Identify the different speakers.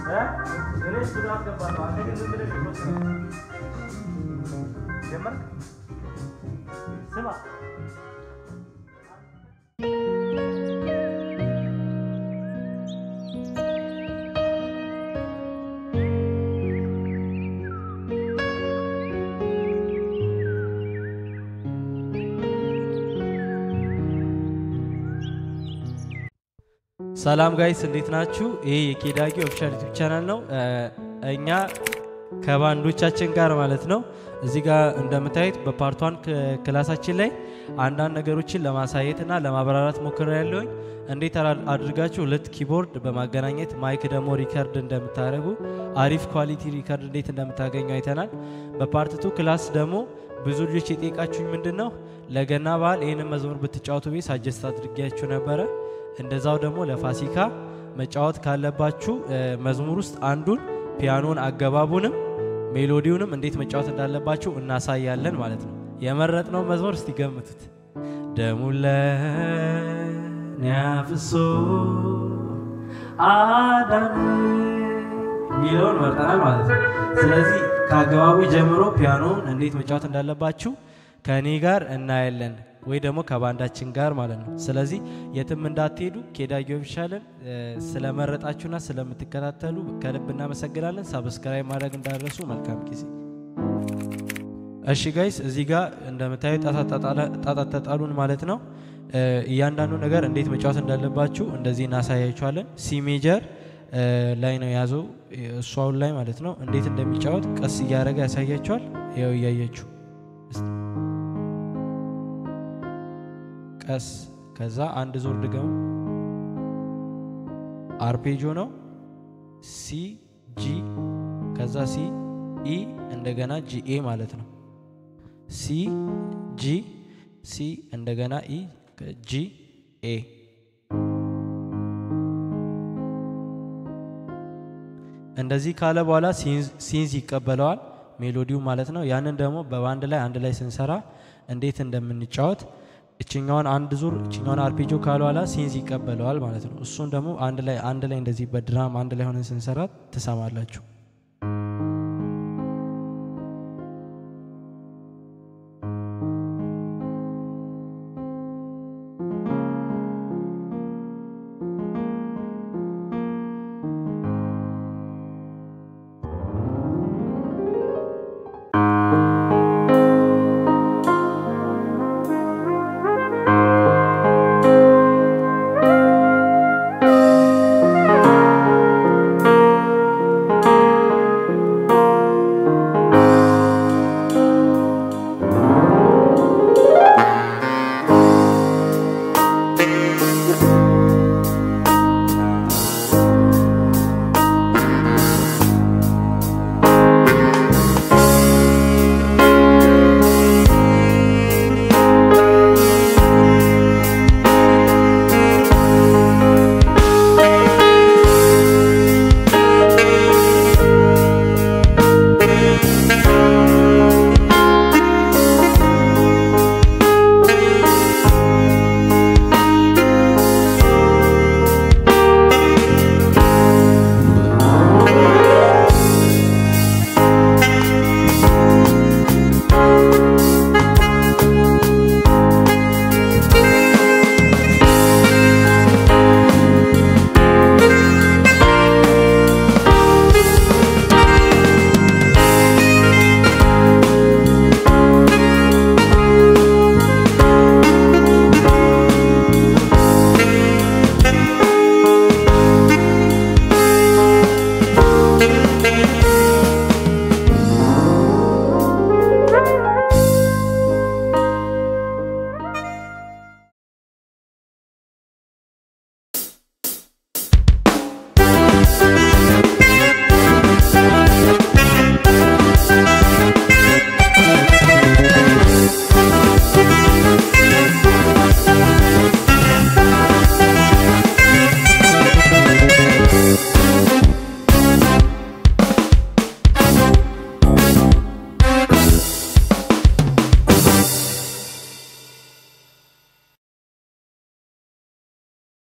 Speaker 1: እኔ ስቱዲዮ አስገባለሁ። አንተ ግን ዝም ብለህ ሪፖርት ነው ጀመርክ። ስማ
Speaker 2: ሰላም ጋይስ እንዴት ናችሁ? ይህ የኬዳጊ ኦፊሻል ዩቲዩብ ቻናል ነው። እኛ ከባንዶቻችን ጋር ማለት ነው እዚህ ጋር እንደምታዩት በፓርቷን ክላሳችን ላይ አንዳንድ ነገሮችን ለማሳየት እና ለማብራራት ሞክረ ያለውኝ እንዴት አድርጋችሁ ሁለት ኪቦርድ በማገናኘት ማይክ ደግሞ ሪከርድ እንደምታደርጉ አሪፍ ኳሊቲ ሪከርድ እንዴት እንደምታገኙ አይተናል። በፓርትቱ ክላስ ደግሞ ብዙ ልጆች የጠየቃችሁኝ ምንድን ነው ለገና በዓል ይህንን መዝሙር ብትጫወቱ ቤት ሳጀስት አድርጊያችሁ ነበረ። እንደዛው ደግሞ ለፋሲካ መጫወት ካለባችሁ መዝሙር ውስጥ አንዱን ፒያኖን አገባቡንም ሜሎዲውንም እንዴት መጫወት እንዳለባችሁ እናሳያለን ማለት ነው። የመረጥነው መዝሙር እስቲ ገምቱት። ደሙን ለእኔ አፍሶ አዳነ የሚለውን መርጠናል ማለት ነው። ስለዚህ ከአገባቡ ጀምሮ ፒያኖን እንዴት መጫወት እንዳለባችሁ ከእኔ ጋር እናያለን ወይ ደግሞ ከባንዳችን ጋር ማለት ነው። ስለዚህ የትም እንዳትሄዱ። ኬዳጊ ኦፊሻልን ስለመረጣችሁና ስለምትከታተሉ ከልብ እናመሰግናለን። ሳብስክራይብ ማድረግ እንዳደረሱ መልካም ጊዜ። እሺ ጋይስ እዚህ ጋር እንደምታዩ ጣጣት ተጣሉን ማለት ነው። እያንዳንዱ ነገር እንዴት መጫወት እንዳለባችሁ እንደዚህ እናሳያችኋለን። ሲ ሜጀር ላይ ነው የያዘው እሷውን ላይ ማለት ነው። እንዴት እንደሚጫወት ቀስ እያደረገ ያሳያችኋል። ያው እያየችሁ ቀስ ከዛ አንድ ዞር ድገሙ። አርፔጆ ነው። ሲ ጂ ከዛ ሲ ኢ እንደገና ጂ ኤ ማለት ነው። ሲ ጂ ሲ እንደገና ኢ ጂ ኤ እንደዚህ ካለ በኋላ ሲንዝ ይቀበለዋል ሜሎዲው ማለት ነው። ያንን ደግሞ በባንድ ላይ አንድ ላይ ስንሰራ እንዴት እንደምንጫወት እችኛዋን አንድ ዙር እችኛዋን አርፔጆ ካለ በኋላ ሲንዝ ይቀበለዋል ማለት ነው። እሱን ደግሞ አንድ ላይ አንድ ላይ እንደዚህ በድራም አንድ ላይ ሆነን ስንሰራ ትሰማላችሁ።